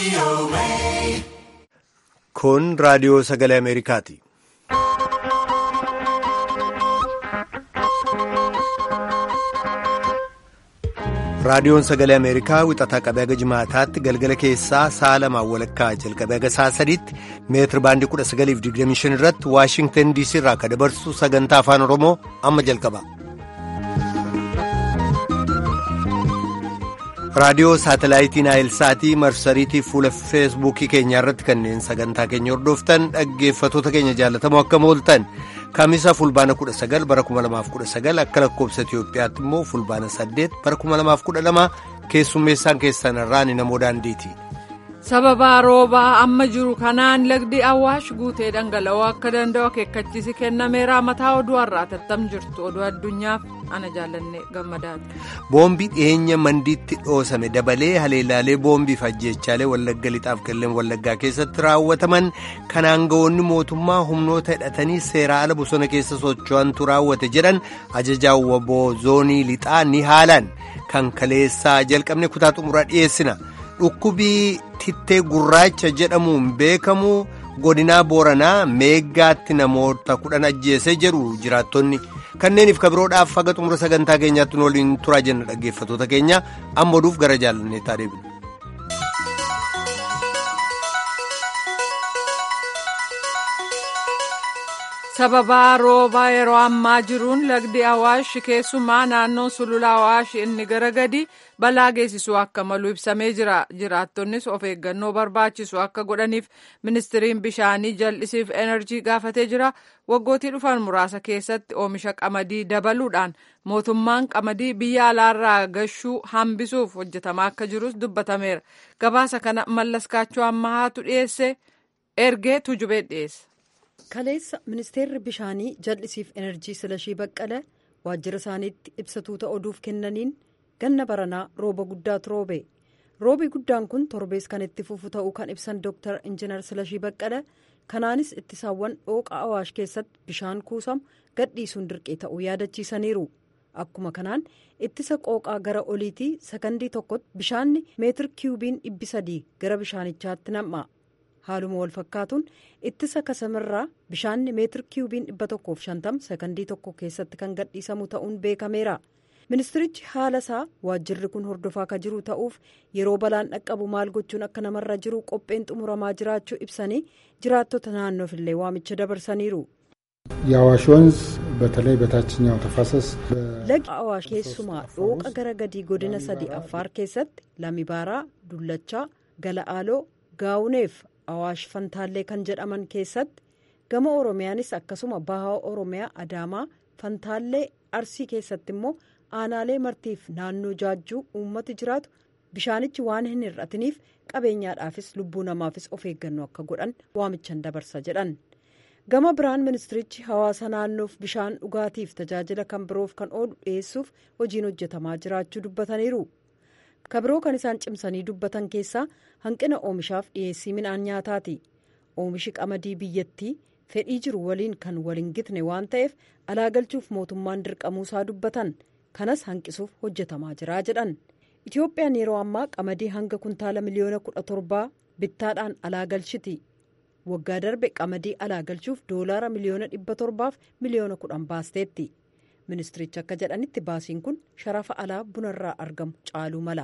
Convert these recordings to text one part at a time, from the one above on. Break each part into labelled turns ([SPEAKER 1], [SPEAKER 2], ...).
[SPEAKER 1] Kun raadiyoo sagalee Ameerikaati. Raadiyoon sagalee Ameerikaa wixataa qabee haga jimaataatti galgala keessaa sa'a lamaan walakkaa jalqabee haga sa'a sadiitti meetira baandii 1925 irratti Waashingtan DC irraa akka dabarsu sagantaa afaan Oromoo amma jalqaba. raadiyoo saatalaayitii naayilsaatii marsariitii fuula feesbuukii keenyaa irratti kanneen sagantaa keenya hordoftan dhaggeeffatoota keenya jaalatamoo akka mooltan kamisa fulbaana 19 bara 2019 akka lakkoobsa itiyoophiyaatti immoo fulbaana 8 bara 2012 keessummeessaan keessan irraan namoo daandiiti.
[SPEAKER 2] sababa roobaa amma jiru kanaan lagdi awwaash guutee dhangala'oo akka danda'u akeekkachiisi kennameera mataa oduu har'aa tattam jirtu oduu addunyaaf ana jaallanne gammadaati.
[SPEAKER 1] boombii dhiyeenya mandiitti dhoosame dabalee haleelaalee boombiif ajjeechaalee wallagga lixaaf qilleen wallaggaa keessatti raawwataman kan aangawoonni mootummaa humnoota hidhatanii seeraa ala bosona keessa socho'antu raawwate jedhan ajajaan waboo zoonii lixaa ni haalan kan kaleessaa jalqabne kutaa xumuraa dhiyeessina. dhukkubii tittee gurraacha jedhamuun beekamu godinaa booranaa meeggaatti namoota kudhan ajjeesee jedhu jiraattonni kanneeniif kabiroodhaaf haga xumura sagantaa keenyaatti nu waliin turaa jenna dhaggeeffatoota keenya amma oduuf gara jaalanneetaa deebina.
[SPEAKER 2] sababa roobaa yeroo ammaa jiruun lagdi awaash keessumaa naannoo sulula awaash inni gara gadi balaa geessisuu akka malu ibsamee jira jiraattonnis of eeggannoo barbaachisu akka godhaniif ministiriin bishaanii jal'isiif enerjii gaafatee jira waggootii dhufan muraasa keessatti oomisha qamadii dabaluudhaan mootummaan qamadii biyya alaarraa gashuu hambisuuf hojjetamaa akka jirus dubbatameera gabaasa kana mallaskaachuu ammahaatu dhiyeesse ergee tujubee dhiyeesse.
[SPEAKER 3] kaleessa ministeerri bishaanii jal'isiif enerjii silashii baqqala waajjira isaaniitti ibsatuuta oduuf kennaniin ganna baranaa rooba guddaatu roobe roobi guddaan kun torbees kan itti fufu ta'uu kan ibsan dooktar injinar silashii baqqala kanaanis ittisaawwan dhooqa awaash keessatti bishaan kuusamu gadhiisuun dirqee ta'uu yaadachiisaniiru akkuma kanaan ittisa qooqaa gara oliitii sakandii tokkotti bishaanni meetir kiyubiin dhibbi sadii gara bishaanichaatti nam'a. haaluma wal fakkaatuun ittisa kasamirraa bishaanni meetir kiyubiin dhibba tokkoof shantam sakandii tokko keessatti kan gadhiisamu ta'uun beekameera ministirichi haala isaa waajjirri kun hordofaa akka jiru ta'uuf yeroo balaan dhaqqabu maal gochuun akka namarra jiru qopheen xumuramaa jiraachuu ibsanii jiraattota naannoof illee waamicha dabarsaniiru.
[SPEAKER 4] የአዋሽ ወንዝ በተለይ በታችኛው ተፋሰስ
[SPEAKER 3] lagi awaash keessumaa dhooqa gara gadii godina sadii affaar keessatti lamibaaraa dullachaa gala'aaloo gaawuneef awaash fantaallee kan jedhaman keessatti gama oromiyaanis akkasuma bahaa oromiyaa adaamaa fantaallee arsii keessatti immoo aanaalee martiif naannoo jaajjuu uummati jiraatu bishaanichi waan hin hir'atiniif qabeenyaadhaafis lubbuu namaafis of eeggannoo akka godhan waamichan dabarsa jedhan gama biraan ministirichi hawaasa naannoof bishaan dhugaatiif tajaajila kan biroof kan oolu dhiyeessuuf hojiin hojjetamaa jiraachuu dubbataniiru. kabiroo kan isaan cimsanii dubbatan keessaa hanqina oomishaaf dhiyeessii midhaan nyaataati oomishi qamadii biyyattii fedhii jiru waliin kan waliin gitne waan ta'eef alaagalchuuf mootummaan dirqamuusaa dubbatan kanas hanqisuuf hojjetamaa jira jedhan itiyoophiyaan yeroo ammaa qamadii hanga kuntaala miliyoona kudha torbaa bittaadhaan alaagalchiti waggaa darbe qamadii alaagalchuuf doolaara miliyoona dhibba torbaaf miliyoona kudhan baasteetti. ministirichi akka jedhanitti baasiin kun sharafa alaa bunarraa argamu caaluu mala.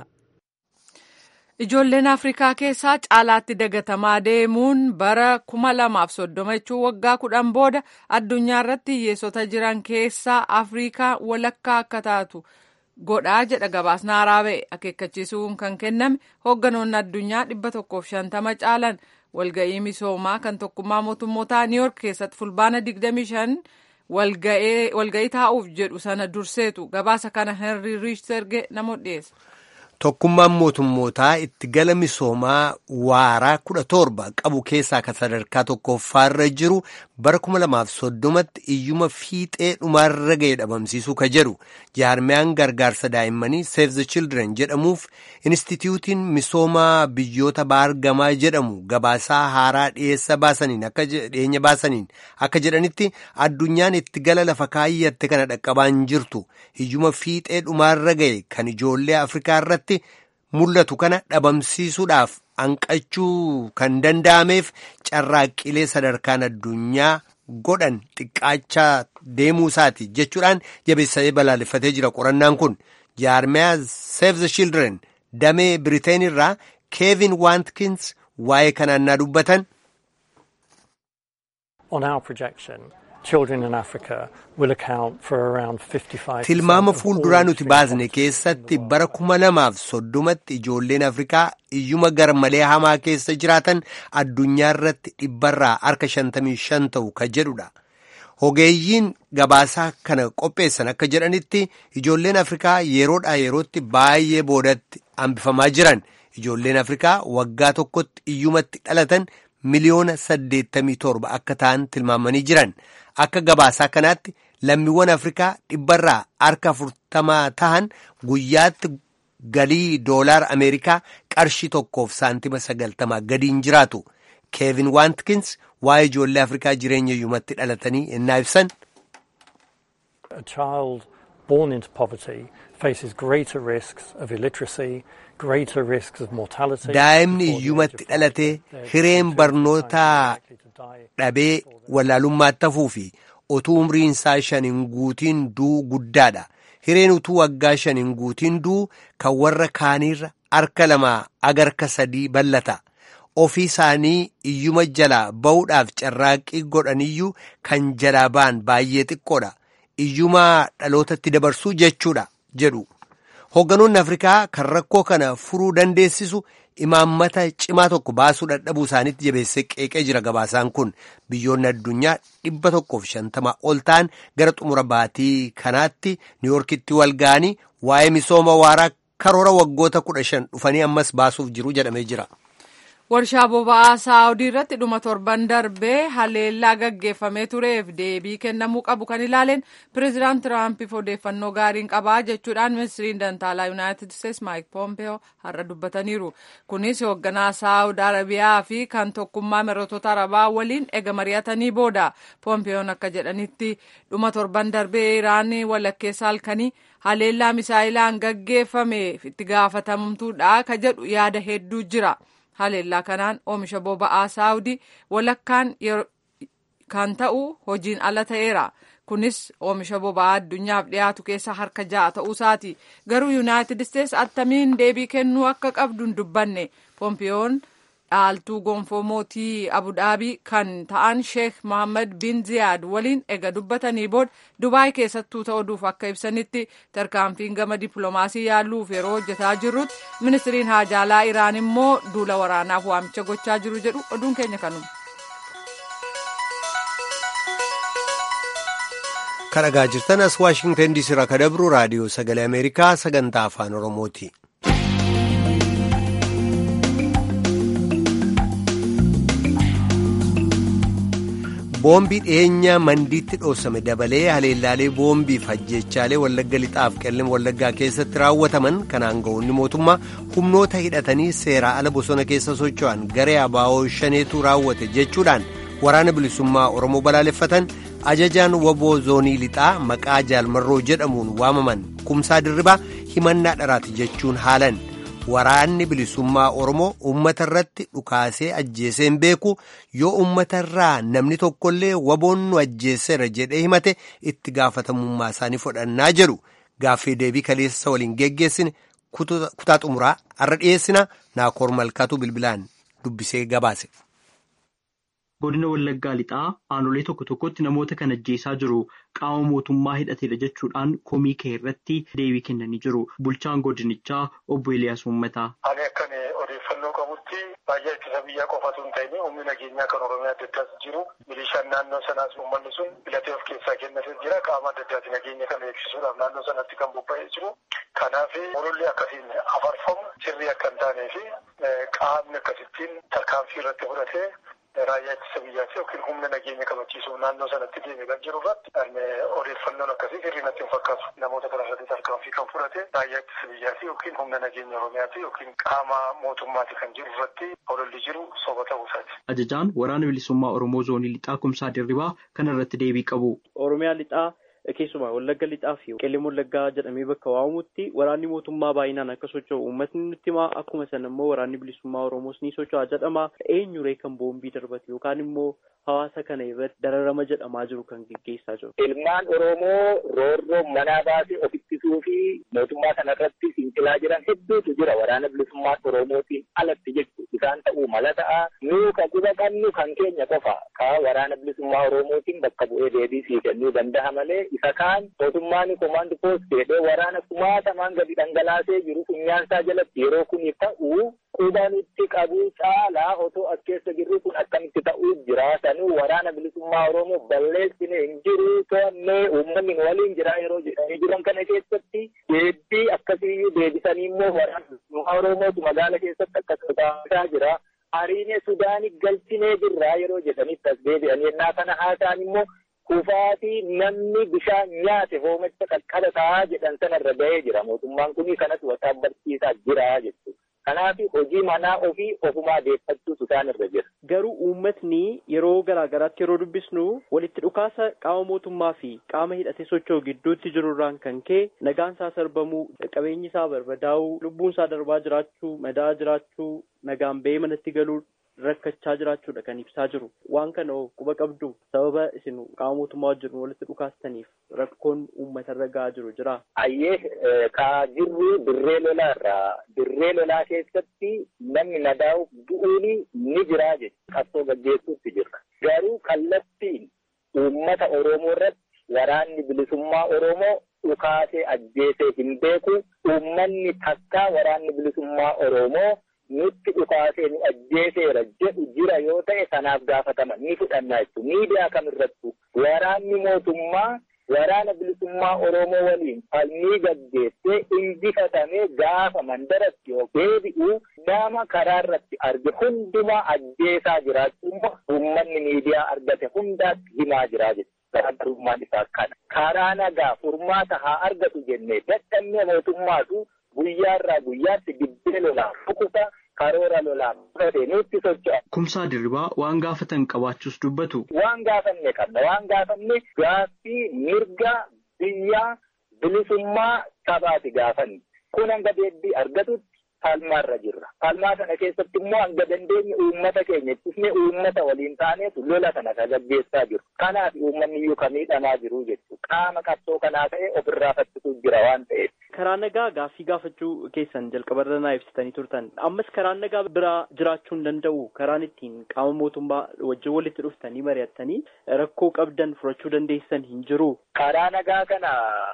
[SPEAKER 2] ijoolleen afrikaa keessaa caalaatti dagatamaa deemuun bara kuma lamaaf soddoma jechuun waggaa kudhan booda addunyaa irratti hiyyeessota jiran keessaa afrikaa walakkaa akka taatu godhaa jedha gabaasni haaraa ba'e akeekkachiisuun kan kenname hoogganoonni addunyaa dhibba tokkoof shantama caalan walga'ii misoomaa kan tokkummaa mootummootaa niiyork keessatti fulbaana 25. walga'ii taa'uuf jedhu sana durseetu gabaasa kana henry riichterge namoota dhiyeessa.
[SPEAKER 1] Tokkummaan mootummootaa itti gala misoomaa waaraa kudha torba qabu keessaa kan sadarkaa tokkoffaarra jiru bara kuma lamaaf soddomatti iyyuma fiixee dhumaarra ga'e dhabamsiisuu ka jedhu jaarmiyaan gargaarsa daa'immanii Save the Children jedhamuuf Inistitiyuutiin misoomaa biyyoota baargamaa jedhamu gabaasaa haaraa dhiyeessa baasaniin akka dhiyeenya baasaniin akka jedhanitti addunyaan itti gala lafa kaayyatte kana dhaqqabaan jirtu iyyuma fiixee dhumaarra ga'e kan ijoollee Afrikaa irratti mul'atu kana dhabamsiisuudhaaf hanqachuu kan danda'ameef carraaqqilee sadarkaan addunyaa godhan xiqqaachaa deemuu isaati jechuudhaan jabeessee balaaleffatee jira qorannaan kun jaarmiyaa Save the Children damee Biriteen irraa Keevin Waatkins waa'ee kanaan naa dubbatan. tilmaama fuulduraa nuti baasne keessatti bara kuma lamaaf soddomatti ijoolleen afrikaa iyyuma garmalee hamaa keessa jiraatan addunyaa irratti dhibbarraa harka shantamii shan ta'u ka jedhudha. Ogeeyyiin gabaasaa kana qopheessan akka jedhanitti ijoolleen afrikaa yeroodhaa yerootti baay'ee boodatti hambifamaa jiran ijoolleen afrikaa waggaa tokkotti iyyumatti dhalatan miliyoona saddeettamii torba akka ta'an tilmaamanii jiran akka gabaasaa kanaatti lammiiwwan afrikaa dhibbarraa harka afurtamaa tahan guyyaatti galii doolaara ameerikaa qarshii tokkoof saantima sagaltamaa gadiin jiraatu keevin waatkins waa'ee ijoollee afrikaa jireenya iyyumatti dhalatanii ennaa ibsan.
[SPEAKER 5] A child born into poverty faces greater risks of illiteracy, greater risks of mortality.
[SPEAKER 1] Daa'imni iyyumatti dhalatee hireen barnootaa dhabee wallaalummaatti hafuu fi utuu umriin isaa shaniin guutiin du'uu guddaadha. Hireen utuu waggaa shaniin guutiin du'uu kan warra kaaniirra harka lamaa agarka sadii ballata. ofii isaanii iyyuma jalaa ba'uudhaaf carraaqqii godhaniyyuu kan jalaa ba'an baay'ee xiqqoodha. Iyyuma dhalootatti dabarsuu jechuudha jedhu. Hoogganoonni Afrikaa kan rakkoo kana furuu dandeessisu imaammata cimaa tokko baasuu dadhabuu isaaniitti jabeessee qeeqee jira gabaasaan kun biyyoonni addunyaa dhibba tokkoof shantamaa ol ta'an gara xumura baatii kanaatti niiwoorkitti wal ga'anii waa'ee misooma waaraa karoora waggoota kudha shan dhufanii ammas baasuuf jiru jedhamee jira.
[SPEAKER 2] warshaa boba'aa saawudii irratti dhuma torban darbee haleellaa gaggeeffamee tureef deebii kennamuu qabu kan ilaaleen pireezidaant tiraampiif odeeffannoo gaariin qabaa jechuudhaan ministiriin dantaalaa yuunaayitid isteetsi maayik poompeyoo har'a dubbataniiru kunis hoogganaa saawud arabiyaa fi kan tokkummaa mirootota arabaa waliin ega mari'atanii booda poompeyoon akka jedhanitti dhuma torban darbee iraan walakkeessa halkanii haleellaa misaa'ilaan gaggeeffameef itti gaafatamtuudha ka jedhu yaada hedduu jira. haleellaa kanaan oomisha boba'aa saawudii walakkaan kan ta'u hojiin ala ta'eera kunis oomisha boba'aa addunyaaf dhiyaatu keessa harka ja'a ta'uu isaati garuu yuunaayitid isteetsi attamiin deebii kennuu akka qabdu hin dubbanne poompiyoon dhaaltuu gonfoo mootii abudaabii kan ta'an sheek mohammad bin ziyaad waliin ega dubbatanii booda dubaay keessattuu ta'uuf akka ibsanitti tarkaanfiin gama dippiloomaasii yaaluuf yeroo hojjetaa jirrutti ministiriin haajaalaa iraan immoo duula waraanaaf waamicha gochaa jiru jedhu oduun keenya kanuma.
[SPEAKER 1] kan dhagaa jirtan as waashingtan diisii irraa kan dabru raadiyoo sagalee ameerikaa sagantaa afaan oromooti. boombii dhiyeenya mandiitti dhoosame dabalee haleellaalee boombii fi ajjeechaalee wallagga lixaaf qellem wallaggaa keessatti raawwataman kan aanga'oonni mootummaa humnoota hidhatanii seeraa ala bosona keessa socho'an garee abaa'oo shaneetu raawwate jechuudhaan waraana bilisummaa oromoo balaaleffatan ajajaan waboo zoonii lixaa maqaa jaalmarroo jedhamuun waamaman kumsaa dirribaa himannaa dharaati jechuun haalan. waraanni bilisummaa oromoo ummata irratti dhukaasee ajjeesee hin beeku yoo ummata irraa namni tokkollee waboon nu ajjeeseera jedhee himate itti gaafatamummaa isaanii fudhannaa jedhu gaaffii deebii kaleessa waliin geggeessine kutaa xumuraa har'a dhiyeessina naakoor malkaatu bilbilaan dubbisee gabaase.
[SPEAKER 6] godina wallaggaa lixaa aanolee tokko tokkotti namoota kan ajjeesaa jiru qaama mootummaa hidhateedha jechuudhaan komii kee irratti deebii kennanii jiru bulchaan godinichaa obbo Eliyaas Uummataa.
[SPEAKER 7] Ani akkan odeeffannoo qabutti baay'ee ittisa biyyaa qofatu hin ta'in humni nageenyaa kan oromiyaa adda addaas jiru milishaan naannoo sanaas uummanni sun filatee of keessaa kennatee jira qaama adda addaati nageenya kana eegsisuudhaaf naannoo sanatti kan bobba'ee jiru. Kanaaf ololli akkasiin afarfamu sirrii akka hin taanee fi qaamni akkasittiin tarkaanfii irratti fudhatee raayyaa ittisa biyyaati yookiin humna nageenya kabachiisuuf naannoo sanatti deeme kan jiru irratti odeeffannoon akkasii sirrii natti hin fakkaatu namoota kana irratti tarkaanfii kan fudhate raayyaa ittisa biyyaati yookiin humna nageenya oromiyaati yookiin qaama mootummaati kan jiru irratti ololli jiru soba ta'uu isaati.
[SPEAKER 6] Ajajaan waraana bilisummaa Oromoo zoonii lixaa kumsaa dirribaa kana irratti deebii qabu.
[SPEAKER 8] Oromiyaa lixaa
[SPEAKER 6] keessumaa wallagga lixaa fi qellem wallaggaa jedhamee bakka waamamutti waraanni mootummaa baay'inaan akka socho'u uummatni nutti himaa akkuma sana immoo waraanni bilisummaa oromoos ni socho'a jedhama eenyuree kan boombii darbate yookaan immoo hawaasa kana irratti dararama jedhamaa jiru kan geggeessaa jiru.
[SPEAKER 8] Ilmaan Oromoo roorroo manaa baasee of ittisuu fi mootummaa kana irratti fincilaa jiran hedduutu jira waraana bilisummaa Oromootiin alatti jechuudha. Isaan ta'uu mala ta'a. Nuu ka quba qabnu kan keenya qofa. Ka waraana bilisummaa Oromootiin bakka bu'ee deebii sii kennuu danda'a malee isa kaan mootummaan komaandi poost jedhee waraana kumaatamaan gadi dhangalaasee jiru funyaansaa jalatti yeroo kuni ta'u quba nutti qabuu caalaa otoo as keessa jirru kun akkamitti ta'uu jira. Sanuu waraana bilisummaa Oromoo balleessine hin jiru to'annee uummanni waliin jira yeroo jedhanii jiran kana keessatti deebii akkasiyyuu deebisanii immoo waraana bilisummaa Oromootu magaala keessatti akkasuma taasisaa jira. Hariine Sudaanii galchinee jirra yeroo jedhanitti as deebi'anii ennaa kana haasaan immoo kufaatii namni bishaan nyaate hoomacha qaqqaba ta'aa jedhan sanarra ga'ee jira. Mootummaan kun kanatu wasaaf barsiisaa jira jechuudha. Kanaaf hojii manaa ofii ofumaa deeffachuutu isaan irra jira.
[SPEAKER 6] Garuu uummatni yeroo garaa garaatti yeroo dubbisnu walitti dhukaasa qaama mootummaa fi qaama hidhatee socho'u gidduutti jirurraan kan ka'e nagaan isaa sarbamuu qabeenyi isaa barbadaa'uu lubbuun isaa darbaa jiraachuu madaa jiraachuu nagaan ba'ee manatti galuu rakkachaa jiraachuudha kan ibsaa jiru waan kana quba qabdu sababa isin qaama mootummaa wajjin walitti dhukaastaniif rakkoon uummatarra ga'aa jiru jira.
[SPEAKER 8] Ayyee kaa jirru dirree lolaarraa dirree lolaa keessatti namni nadaa'uuf du'uun ni jiraa jechuudha. Qabsoo gaggeessuutti jirra. Garuu kallattiin uummata Oromoo irratti waraanni bilisummaa Oromoo dhukaasee ajjeesee hin beeku. Uummanni takkaa waraanni bilisummaa Oromoo nutti dhukaasee nu ajjeeseera jedhu jira yoo ta'e sanaaf gaafatama ni fudhanna jechuudha. Miidiyaa kamirrattu waraanni mootummaa waraana bilisummaa Oromoo waliin falmii gaggeessee injifatamee gaafa mandaratti yoo deebi'u nama karaa irratti arge hundumaa ajjeesaa jiraachuu uummanni miidiyaa argate hundaatti himaa jira jechuudha. Garaagarummaan isaa kana. Karaa nagaa furmaata haa argatu jennee dadhabnee mootummaatu guyyaarraa guyyaatti dibbee lolaa rukuta karoora lolaa fudhatee nutti socho'a.
[SPEAKER 6] Kumsaa dirribaa waan gaafatan qabaachuus dubbatu.
[SPEAKER 8] Waan gaafanne qabna. Waan gaafanne gaaffii mirga biyyaa bilisummaa sabaati gaafanne. Kun hanga deebii argatutti falmaarra jirra. Falmaa kana keessatti immoo hanga dandeenye uummata keenya ittisne uummata waliin taaneetu lola kana gaggeessaa jiru. Kanaaf uummanni iyyuu kan miidhamaa jiru jechuudha. Qaama qabsoo kanaa ta'e ofirraa faccisuuf jira waan ta'eef.
[SPEAKER 6] Karaa nagaa gaaffii gaafachuu keessan jalqabarra naa ibsitanii turtan. Ammas karaan nagaa biraa jiraachuu hin danda'u. Karaan ittiin qaama mootummaa wajjin walitti dhuftanii mari'attanii rakkoo qabdan furachuu dandeessan hin jiru.
[SPEAKER 8] Karaa nagaa kana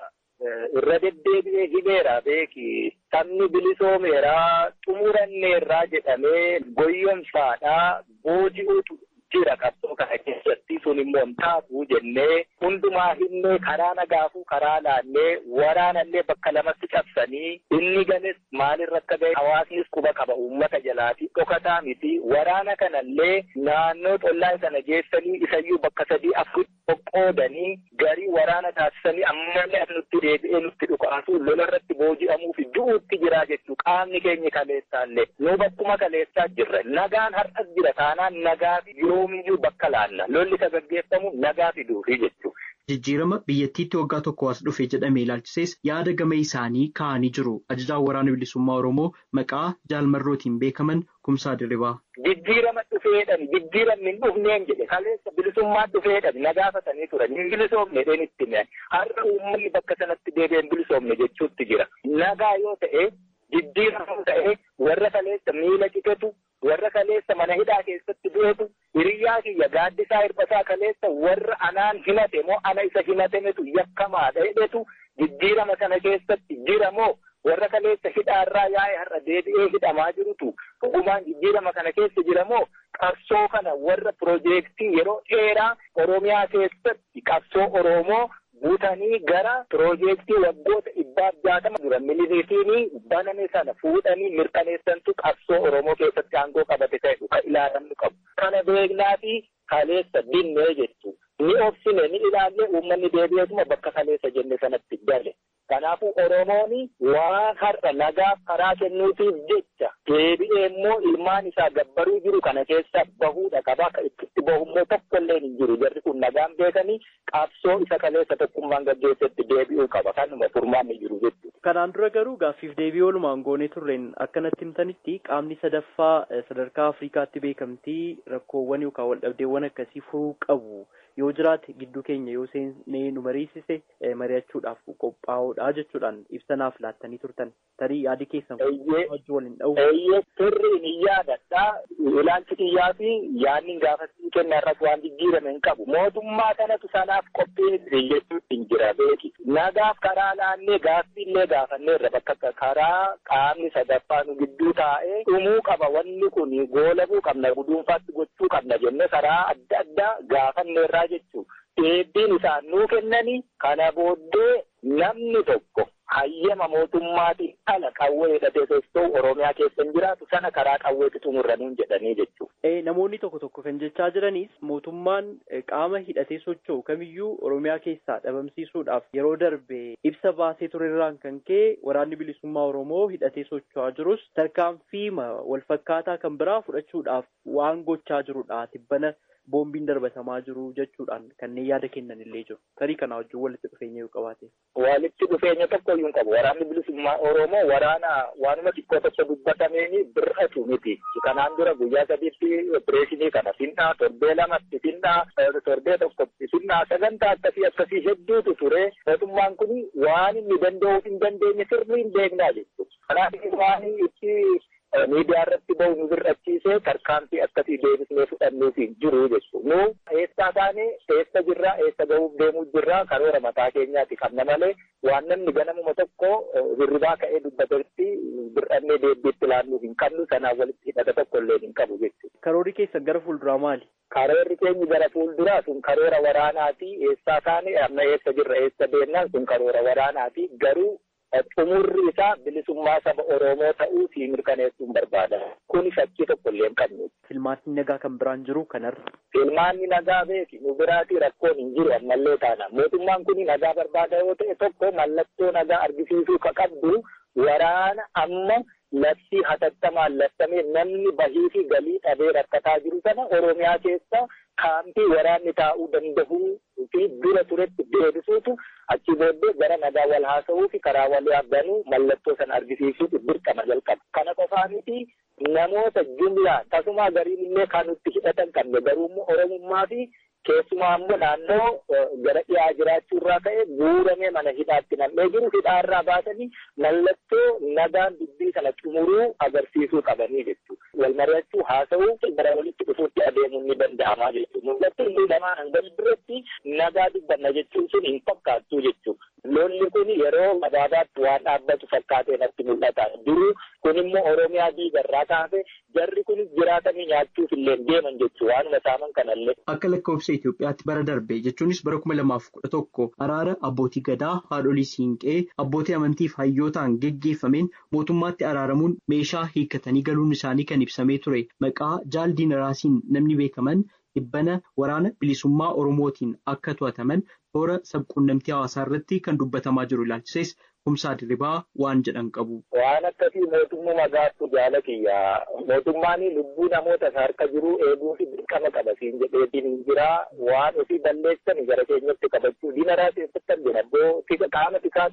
[SPEAKER 8] irra deddeebi'ee himeera beeki sabni bilisoomeera xumuranneerraa jedhamee goyyomsaadhaa booji'uutu jira qabsoo kana keessatti sun immoo hin taatu jennee hundumaa hinnee karaa nagaafuu karaa laannee waraanallee bakka lamatti cabsanii inni ganes maalirra akka ga'e hawaasnis quba qaba uummata jalaati dhokataa miti waraana kanallee naannoo xollaa sana geessanii isayyuu bakka sadii afur qoqqoodanii garii waraana taasisanii ammallee as nutti deebi'ee nutti dhukaasuu lola irratti booji'amuuf du'uutti jira jechuu qaamni keenya kaleessaallee nu bakkuma kaleessaa jirra nagaan har'as jira taanaan nagaa fi yoomiyyuu bakka laanna lolli isa gaggeeffamu nagaa fiduufi jechuudha.
[SPEAKER 6] Jijjiirama biyyattiitti waggaa tokko as dhufe jedhamee ilaalchisees yaada gama isaanii kaa'anii jiru. Ajajaan waraana bilisummaa Oromoo maqaa jaalmarrootiin beekaman kumsaa dirribaa.
[SPEAKER 8] Jijjiirama dhufeedhan jijjiiramni hin dhufneen jedhe kaleessa bilisummaa dhufeedhan na gaafatanii turan hin bilisoomne dheen itti mi'an har'a uummanni bakka sanatti deebi'een bilisoomne jechuutti jira. Nagaa yoo ta'e jijjiirama ta'e warra kaleessa miila citetu warra kaleessa mana hidhaa keessatti du'etu hiriyyaa kiyya gaaddisaa hirbasaa kaleessa warra anaan himate moo ana isa himatemetu yakkamaadha jedhetu jijjiirama sana keessatti jira moo warra kaleessa hidhaarraa yaa'e har'a deebi'ee hidhamaa jirutu dhugumaan jijjiirama kana keessa jira moo qabsoo kana warra piroojeektii yeroo dheeraa oromiyaa keessatti qabsoo oromoo buutanii gara piroojeektii waggoota dhibbaaf jaatama dura miliiriitiinii baname sana fuudhanii mirkaneessantu qabsoo oromoo keessatti aangoo qabate ta'e kan ilaalamnu qabu. Kana beeknaa fi kaleessa dinnee jechuudha. Ni obsine ni ilaalle uummanni deebi'eetuma bakka kaleessa jenne sanatti gale. Kanaafuu Oromoon waan har'a nagaaf karaa kennuutiif jecha deebi'ee immoo ilmaan isaa gabbaruu jiru kana keessa bahuudha qaba. Itti bahummoo tokko illee hin jiru. Jarri kun nagaan beekanii qabsoo isa kaleessa tokkummaan gaggeessetti deebi'uu qaba. Kanuma furmaanni jiru jechuudha.
[SPEAKER 9] Kanaan dura garuu gaaffiif deebii oolumaan goonee turreen akkanatti himtanitti qaamni sadaffaa sadarkaa Afrikaatti beekamtii rakkoowwan yookaan waldhabdeewwan akkasii furuu qabu. yoo jiraate gidduu keenya yoo seennee nu mariisise mari'achuudhaaf qophaa'uudha jechuudhaan ibsanaaf laattanii turtan tarii yaadi keessan wajji waliin dha'u.
[SPEAKER 8] Eeyyee sirriin hin yaadadha. Ilaalchi kiyyaa fi yaadni gaafasii kenna irratti waan jijjiirame hin qabu. Mootummaa kanatu sanaaf qophii jechuun hin jira beeki. Nagaaf karaa laannee gaaffiillee gaafanneerra bakka karaa qaamni sadaffaa nu gidduu taa'ee dhumuu qaba wanni kun goolabuu qabna guduunfaatti gochuu qabna jennee karaa adda addaa gaafanneerraa jechuudha. Deebiin isaan nuu kennanii kana booddee namni tokko hayyama mootummaatiin ala qawwee hidhatee socho'u Oromiyaa keessa hin jiraatu sana karaa qawweetti xumurra nuun jedhanii jechuudha.
[SPEAKER 9] Namoonni tokko tokko kan jechaa jiranis mootummaan qaama hidhatee socho'u kamiyyuu Oromiyaa keessaa dhabamsiisuudhaaf yeroo darbe ibsa baasee turerraan kan ka'e waraanni bilisummaa Oromoo hidhatee socho'aa jirus tarkaanfii walfakkaataa kan biraa fudhachuudhaaf waan gochaa jirudha. Tibbana boombiin darbatamaa jiru jechuudhaan kanneen yaada kennan illee jiru. Tarii kana wajjin walitti dhufeenya yoo qabaate.
[SPEAKER 8] Walitti dhufeenya tokko iyyuu hin qabu. Waraanni bilisummaa Oromoo waraana waanuma xiqqoo tokko dubbatameeni bir'atu miti. Kanaan dura guyyaa sadiitti opereeshinii kana finnaa torbee lamatti finnaa torbee tokkotti finnaa sagantaa akkasii akkasii hedduutu ture. Mootummaan kun waan inni danda'uu hin dandeenye sirriin beeknaa jechuudha. Kanaaf waan itti miidiyaa irratti bahu nu birrachiisee tarkaanfii akkasii deebisnee fudhannuuf hin jiru jechuudha. Nu eessaa taane eessa jirraa eessa gahuuf deemuu jirraa karoora mataa keenyaati qabna malee waan namni ganamuma tokko hirribaa ka'ee dubbatetti bir'annee deebiitti ilaalluuf hin qabnu sanaan walitti hidhata tokko illee hin qabu jechuudha.
[SPEAKER 9] Karoorri keessan gara fuulduraa maali?
[SPEAKER 8] Karoorri keenya gara fuulduraa sun karoora waraanaati eessaa taane amma eessa jirra eessa deemnaan sun karoora waraanaati garuu xumurri isaa bilisummaa saba Oromoo ta'uu fi mirkaneessuun barbaada. Kuni shakkii tokko illee hin qabnu.
[SPEAKER 9] Filmaanni nagaa kan biraan jiru kanarra.
[SPEAKER 8] Filmaanni nagaa beeki nu biraati rakkoon hin jiru ammallee taana. Mootummaan kun nagaa barbaada yoo ta'e tokko mallattoo nagaa argisiisuu ka qabdu waraana amma labsii hatattamaan labsamee namni bahii fi galii dhabee rakkataa jiru sana Oromiyaa keessa kaampii waraanni taa'uu danda'uu fi dura turetti deebisuutu achi booddee gara nagaa wal haasa'uu fi karaa wal yaabbanuu mallattoo sana argisiisuutu dirqama jalqaba. Kana qofaa miti namoota jumlaa tasumaa gariin illee kan nutti hidhatan qabne garuu immoo Oromummaa fi keessumaa immoo naannoo gara dhiyaa jiraachuu irraa ka'e guuramee mana hidhaatti nam'ee jiru hidhaarraa baasanii mallattoo nagaan dubbii sana xumuruu agarsiisuu qabanii jechuudha. Wal mari'achuu haasa'uu gara walitti dhufuutti adeemuun ni danda'amaa jechuudha. Mul'attuu inni lamaan hanga biratti nagaa dubbanna jechuun sun hin fakkaattuu jechuudha. Lolli kun yeroo gabaabaatti waan dhaabbatu fakkaatee natti mul'ata. Duruu kun immoo Oromiyaa diigarraa kaase jarri kun jiraatanii nyaachuuf illee deeman jechuudha. Waanuma saaman kanallee.
[SPEAKER 6] Akka lakkoofsa Itoophiyaatti bara darbe jechuunis bara kuma lamaaf kudha tokko araara abbootii gadaa haadholii siinqee abbootii amantiif hayyootaan geggeeffameen mootummaatti araaramuun meeshaa hiikkatanii galuun isaanii kan ibsamee ture maqaa jaal diinaraasiin namni beekaman dhibbana waraana bilisummaa oromootiin akka to'ataman toora sabquunnamtii hawaasaa irratti kan dubbatamaa jiru ilaalchises kumsaa dirribaa waan jedhan qabu.
[SPEAKER 8] Waan akkasii mootummaa gaaftu jaalatiyya. Mootummaan lubbuu namoota harka jiru eeguu fi dirqama qaba siin jedheetiin hin jira. Waan ofii balleessan gara keenyatti qabachuu diinaraa keessatti argina. Iddoo qaama tikaa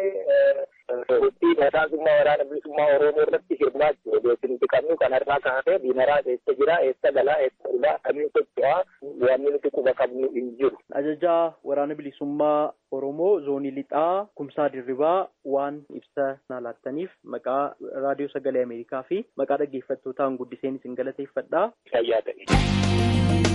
[SPEAKER 8] ta'ee hojii mataasummaa waraana bilisummaa Oromoo irratti hirmaachuu odeessi nuti qabnu kanarraa kaasee diinaraa eessa jira, eessa galaa, eessa ulaa, kamiin socho'aa wanni nuti quba qabnu hin jiru.
[SPEAKER 9] Ajajaa waraana bilisummaa Oromoo zoonii lixaa kumsaa dirribaa waan ibsa naa laattaniif maqaa raadiyoo sagalee Ameerikaa fi maqaa dhaggeeffattootaan guddiseen isin galateeffadha.
[SPEAKER 8] Fayyaa ta'e.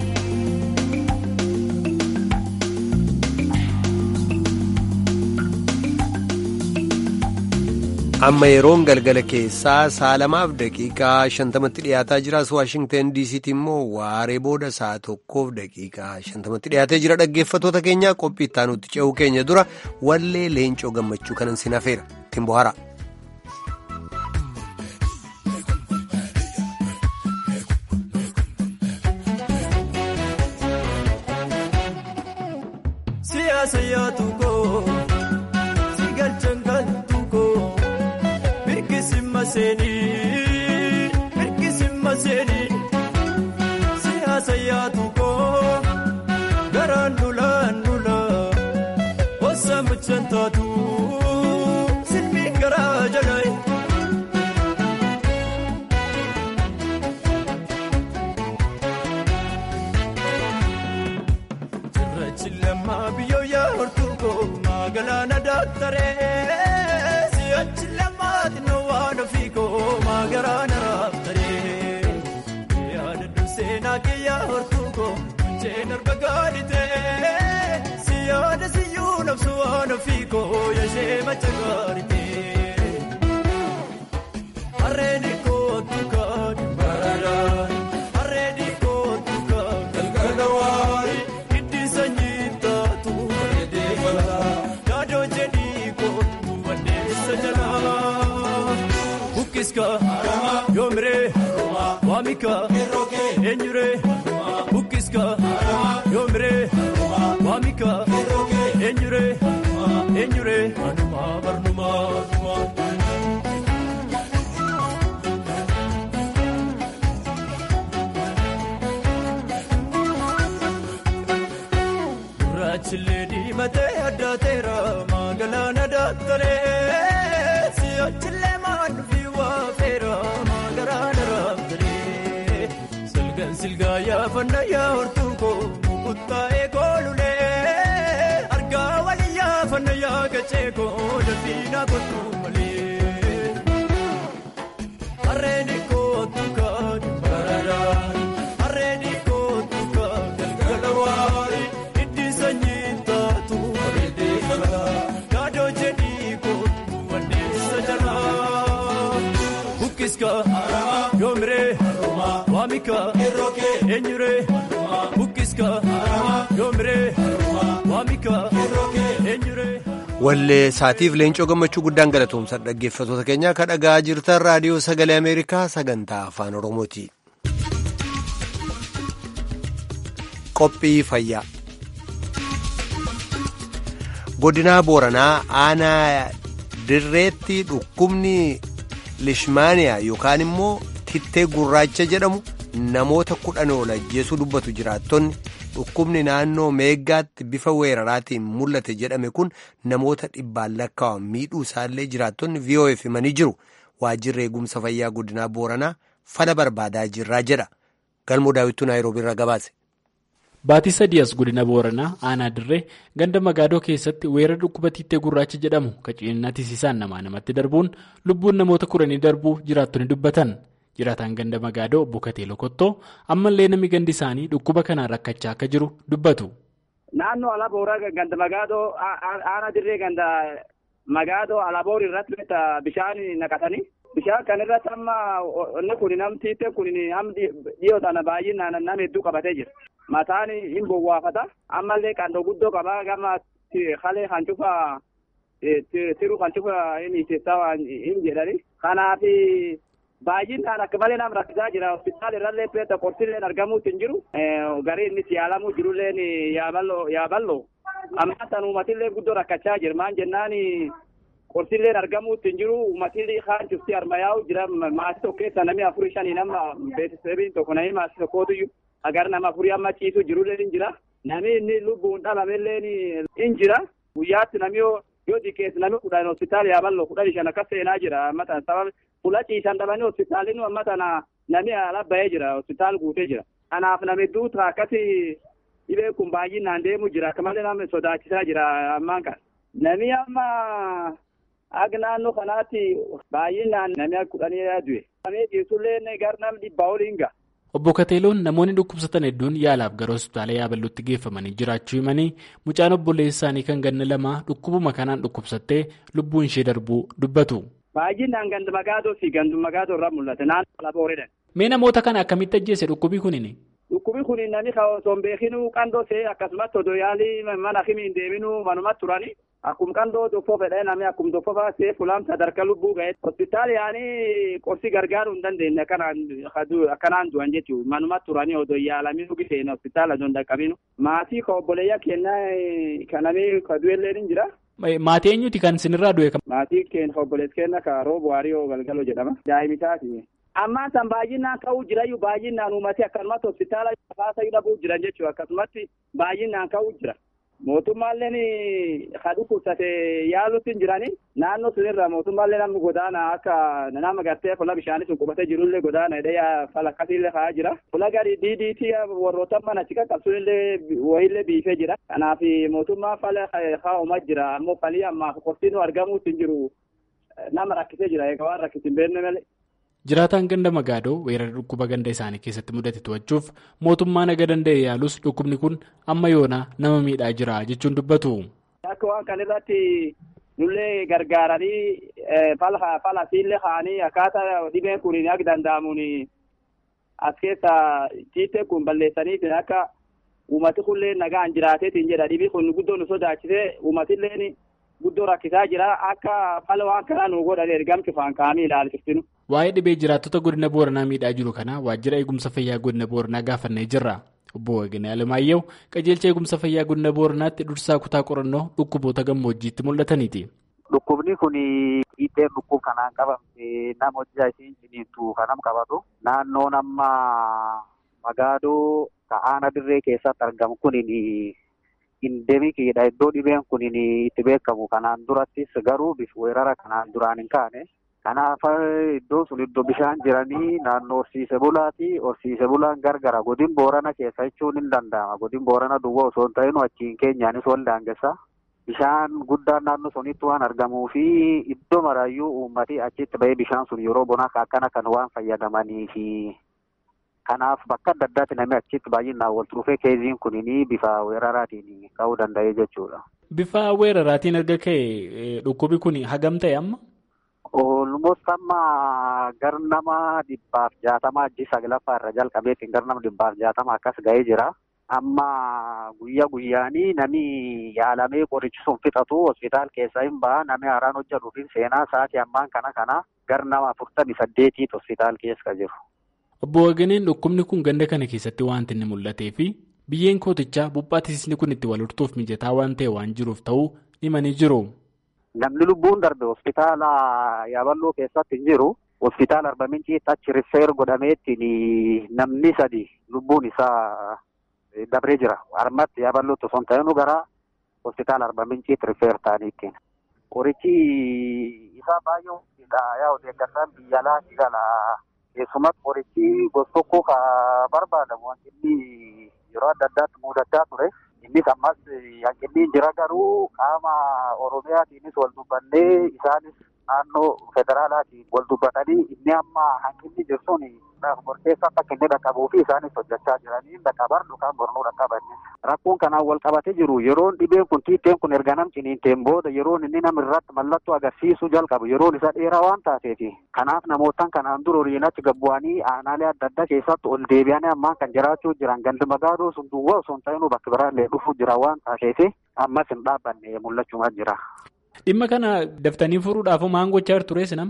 [SPEAKER 1] amma yeroon galgala keessaa saalamaaf daqiiqaa shantamatti dhiyaataa jira waashingtan diisiitti immoo waaree booda sa'a tokkoof daqiiqaa shantamatti dhiyaatee jira dhaggeeffatoota keenya qophii ittaanutti ce'uu keenya dura wallee leencoo gammachuu kanan sin hafeera ittiin bohaara.
[SPEAKER 10] siyaasa yaatu koo. seenii hirkisimma seenii siyaasa yaadu koo garaan dulaan dulaa wasa mucaan taatu silmi garaa jalaa. Cirrachi lammaa biyyoo yaa'ortuu koo magaalaa daaktaree si'achi lammaati na waan ofii koo magaalaa raaftaree yaada durseenaa kee yaa'ortuu koo munceen arba gaaditee siyaada siyyuu nabsu waan ofii koo yashee macha gaaditee harreen kootu kaadhi baradaan harreen kootu kaadhi galgala waayi. Bukkiska yoomire waamika eenyure bukkiska yoomire waamika eenyure eenyure manuma barnuma. Gurraachillee diimatee addaateera magaalaan daaktaree si'achillee maandufi waafeera magaalaan raaftaree silgaan silgaa yaafanna yaa'ortuu koo mukuttaa'ee koolulee argaa walii yaafanna yaagachee koo dafiinaa kottuu malee harreen kootu kaadhi baradaan harreen kootu kaadhi galgala waayi. Bukkiska yoomire waamika eenyure bukkiska yoomire waamika eenyure.
[SPEAKER 1] Wallee saatiif leencoo gammachuu guddaan galatoomsa dhaggeeffatoota keenyaa kan dhagaa jirtan raadiyoo sagalee Ameerikaa sagantaa afaan Oromooti. Qophii fayyaa. Godinaa Booranaa aanaa dirreetti dhukkubni lishmaaniyaa yookaan immoo tittee gurraacha jedhamu namoota kudhan ol ajjeesuu dubbatu jiraattonni dhukkubni naannoo meeggaatti bifa weeraraatiin mul'ate jedhame kun namoota dhibbaan lakkaa'aman miidhuu isaallee jiraattonni VOF himanii jiru waajjirri eegumsa fayyaa godinaa Booranaa fala barbaadaa jirraa jedha galmoo daawwituu naayiroobii irraa gabaase.
[SPEAKER 11] Baatii sadii as godina Booranaa aanaa dirree ganda magaadoo keessatti weerara dhukkuba tittee gurraacha jedhamu qaciinaa tisiisaan namaa namatti darbuun lubbuun namoota kudhanii darbuu jiraattonni dubbatan. Jiraataan ganda magaadoo obbo Katee Lokottoo ammallee namni gandi isaanii dhukkuba kanaan rakkachaa akka jiru dubbatu.
[SPEAKER 12] Naannoo Alabooraa ganda magaadoo aanaa dirree ganda magaadoo Alaboor irratti bishaan naqatanii bishaan kan irratti amma inni kun namti kun dhiyoo sana baay'inaan nama hedduu qabatee jira. Mataan hin bowwaafata. Ammallee qandoo guddoo qaba. Gama halee kan cufa tiruu kan cufa inni keessaa hin jedhani. Kanaaf baay'inaan akka malee nama rakkisaa jira. Hospitaala irrallee peeta qorsilleen argamuutti hin jiru. Garii innis yaalamuu jirulleen yaaballoo. Amma san uummatillee guddoo rakkachaa jira. Maan jennaan qorsilleen argamuutti hin jiru. Uummatillee kaan cufti harmayaa'u jira. Maatii tokko keessa namni afurii shanii nama beeksiseebiin tokko namni maatii tokkootu agar nama afurii amma ciisu jirullee ni jira. Namni inni lubbuun dhalamellee ni jira. Guyyaatti namni yoo xiqqeessu namni kudhan hospitaala yaaballoo kudhan shan akkas seenaa jira. Amma tana sababa fuula ciisan dhabanii hospitaalli amma tana namni ala bahee jira. Hospitaala guutee jira. Kanaaf namni duutu akkasi dhibee kun baay'inaan deemu jira. Akka malee namni sodaachisaa jira ammaan kana. Namni amma akka naannoo kanaatti baay'inaan namni kudhanii du'e. Namni ciisullee gar namni dhibbaa oliin ga'a.
[SPEAKER 11] Obbo Kateeloon namoonni dhukkubsatan hedduun yaalaaf gara hospitaala yaaballuutti geeffamanii jiraachuu himanii mucaan obboleessa isaanii kan ganna lamaa dhukkubuma kanaan dhukkubsattee lubbuun ishee darbuu dubbatu.
[SPEAKER 12] Baay'inaan ganda magaadoo fi gandu magaadoo irraa mul'ata naannoo labooredha.
[SPEAKER 11] Mee namoota kana akkamitti ajjeese dhukkubii kunini?
[SPEAKER 12] Dhukkubii kun namni osoo hin beekinuu qandoo see akkasumas odoo yaalii mana himii hin deeminuu manumatti turani. Akkuma qandoo tokko fedhee namni akkuma tokko baasee fulaan sadarkaa lubbuu ga'e. Hospitaala yaanii qorsi gargaaruu hin dandeenye akkanaan du'an jechuudha. Manumatti turanii odoo yaalamii dhugi ta'een hospitaala osoo hin dhaqqabinu. Maatii ka obboleeyyaa kennaa kanamee ka du'ellee ni jira.
[SPEAKER 11] Maatii eenyuti kan sinirraa du'e?
[SPEAKER 12] Maatii keenya obboleessa keenya ka roobu waariyoo galgaloo jedhama. Daa'imisaati. Ammaan san baay'inaan ka'uu jirayyuu baay'inaan uummati akkanumatti hospitaala kaasa dhabuu jiran jechuudha. Akkasumatti baay'inaan ka'uu jira. Mootummaalleen kan dhukkubsate yaaluutti hin jirani. Naannoo sunirra mootummaallee namni godaana akka nama gartee fuula bishaanii sun qubatee jirullee godaana hidhee fala akkasiillee ka'aa jira. Fuula gadi diidiitii warroota mana achi qaqqabsuunillee wayiillee biifee jira. Kanaaf mootummaan fala kaa'umaa jira. Ammoo falii ammaaf qoftiin argamuutti hin jiru. Nama rakkisee jira. Egaa waan rakkisi hin beekne malee.
[SPEAKER 11] Jiraataan ganda magaadoo weerara dhukkuba ganda isaanii keessatti mudate to'achuuf mootummaan aga danda'e yaalus dhukkubni kun amma yoonaa nama miidhaa jira jechuun dubbatu.
[SPEAKER 12] Akka waan kan irratti nullee gargaaranii fala siillee kaa'anii akkaataa dhibeen kun akka danda'amuun as keessa tiitee kun balleessaniitiin akka uummati kunillee nagaan jiraateetiin jedha dhibii kun guddoo nu sodaachisee uummatillee guddoo rakkisaa jira akka fala waan kanaa nu godhan ergamti faan kaa'anii ilaalchiftinu.
[SPEAKER 11] Waa'ee dhibee jiraattota godina Booranaa miidhaa jiru kana waajjira eegumsa fayyaa godina Booranaa gaafannee jirra. Obbo Wageenyaa Alamaayyoo qajeelcha eegumsa fayyaa godina Booranaatti dursaa kutaa qorannoo dhukkuboota gammoojjiitti mul'ataniiti.
[SPEAKER 13] Dhukkubni kun dhiibbeen dhukkub kanaan qabamte nama hojjaa isiin ciniintu kanam qabatu naannoon amma magaadoo ta'aana dirree keessatti argamu kun indemikiidha iddoo dhibeen kun itti beekamu kanaan durattis garuu weerara kanaan duraan hin kaane. Kanaaf iddoo sun iddoo bishaan jiranii naannoo horsiise bulaati. Horsiise bulaan gargara. Godin boorana keessa jechuun hin danda'ama. Godin boorana duwwaa osoo hin ta'in achiin keenyaanis wal daangessa. Bishaan guddaan naannoo sunitti waan argamuu fi iddoo maraayyuu uummati achitti bahee bishaan sun yeroo bonaa akkana kan waan fayyadamanii fi kanaaf bakka adda addaatti namni achitti baay'inaan wal dhufee keeziin kunii bifa weeraraatiin ka'uu danda'e jechuudha.
[SPEAKER 11] Bifa weeraraatiin erga ka'e dhukkubi kun hagam ta'e amma?
[SPEAKER 13] Olmost amma gar nama dhibbaaf jaatama ajji saglaffaa irra jalqabeetiin gar nama dhibbaaf jaatama akkas ga'ee jira. Amma guyyaa guyyaanii nami yaalamee qorichi sun fixatu hospitaal keessa hin baha nami haaraan hojjetuufin seenaa sa'aatii ammaan kana kana gar nama afurtamii saddeetiitu hospitaal keessa jiru.
[SPEAKER 11] Obbo Wageneen dhukkubni kun ganda kana keessatti wanti inni mul'atee fi biyyeen kootichaa buuphaatiisni kun itti wal hortuuf mijataa waan ta'e waan jiruuf ta'uu himanii jiru.
[SPEAKER 13] Namni lubbuun darbe hospitaala yaaballoo keessatti hin jiru. Hospitaala Arba Minciitti achi rifeer godhameetiin namni sadi lubbuun isaa dabree jira. Armatti yaaballootti osoo hin ta'inu gara hospitaala Arba Minciitti rifeer ta'aniitiin. Qorichi isaa baay'ee yaa deeggartaan biyya alaatti gala. Keessumatti qorichi gosa tokko ka barbaadamu hanqinni yeroo adda addaatti mudataa ture. Innis ammas hanqinni jira garuu qaama Oromiyaatiinis wal dubbannee isaanis naannoo federaalaatiin wal dubbatanii inni amma hanqinni jiru sun murteessaa akka inni dhaqqabuu fi isaanis hojjechaa jiranii dhaqqaban yookaan bornuu dhaqqabannis. Rakkoon kanaan wal qabatee jiru yeroon dhibeen kun tiitteen kun erga nam ciniinteen booda yeroon inni nam irratti mallattoo agarsiisuu jalqabu yeroon isa dheeraa waan taateefi. Kanaaf namootaan kanaan dura horiinachi gabbu'anii aanaalee adda addaa keessatti ol deebi'anii ammaan kan jiraachuu jiran gandi magaadoo sun duwwaa osoo hin ta'inuu bakka biraallee dhufuu jira waan taateefi ammas hin dhaabbanne mul'achumaa jira.
[SPEAKER 11] Dhimma kana daftanii furuudhaaf maal gochaa turte sinam?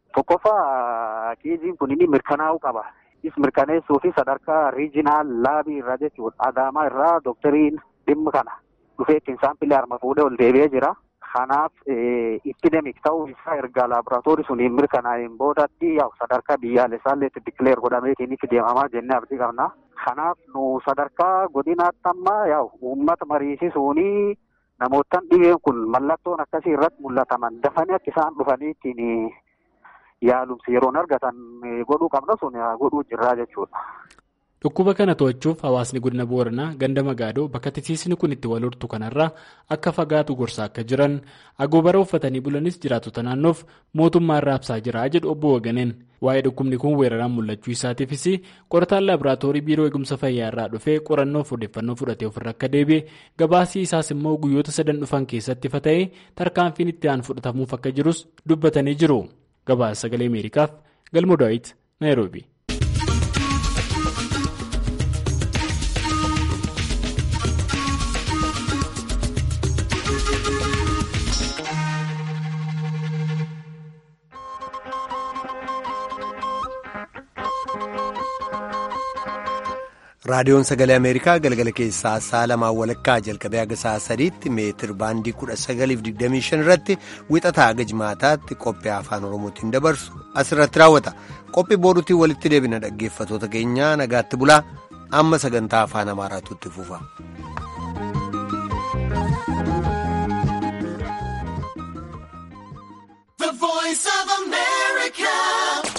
[SPEAKER 13] Tokkoffaa keeziin kun inni mirkanaa'uu qaba. Is mirkaneessuu fi sadarkaa riijinaal laabii irraa jechuudha. Adaamaa irraa doktariin dhimma kana dhufee ittiin saampilii harma fuudhee ol deebi'ee jira. Kanaaf epidemik ta'uu isaa erga laaboraatoorii suniin mirkanaa'een boodatti yaa'u sadarkaa biyyaalessaallee itti dikileer godhameetiin itti deemamaa jennee abdii qabna. Kanaaf nu sadarkaa godinaatti amma yaa'u uummata mariisisuunii namootaan dhibeen kun mallattoon akkasii irratti mul'ataman dafanii akka isaan dhufanii ittiin yaalumsi yeroon argatan godhuu qabna sun godhuu jirraa jechuudha.
[SPEAKER 11] Dhukkuba kana to'achuuf hawaasni godina Booranaa ganda Magaadoo bakka tisiisni kun itti wal hortu kanarraa akka fagaatu gorsaa akka jiran agoobara uffatanii bulanis jiraatota naannoof mootummaa irraa ibsaa jira jedhu obbo Waganeen. Waa'ee dhukkubni kun weeraraan mul'achuu isaatiifis qorataan laaboraatoorii biiroo eegumsa fayyaa irraa dhufee qorannoof odeeffannoo fudhatee ofirra akka deebi'e gabaasii isaas immoo guyyoota sadan dhufan keessatti ifa ta'ee tarkaanfiin itti aanu fudhatamuuf akka jirus dubbatanii jiru. Gabaasa sagalee Ameerikaaf Galmo Daawit Naayiroobi.
[SPEAKER 1] raadiyoon sagalee ameerikaa galgala keessaa sa'a lamaa walakkaa jalqabee haga sa'a sadiitti meetir baandii kudha sagaliif digdamii shan irratti wixataa haga jimaataatti qophii afaan oromootiin dabarsu asirratti raawwata qophii booruutiin walitti deebina dhaggeeffatoota keenyaa nagaatti bulaa amma sagantaa afaan amaaraatu itti fufa.
[SPEAKER 10] The voice of America.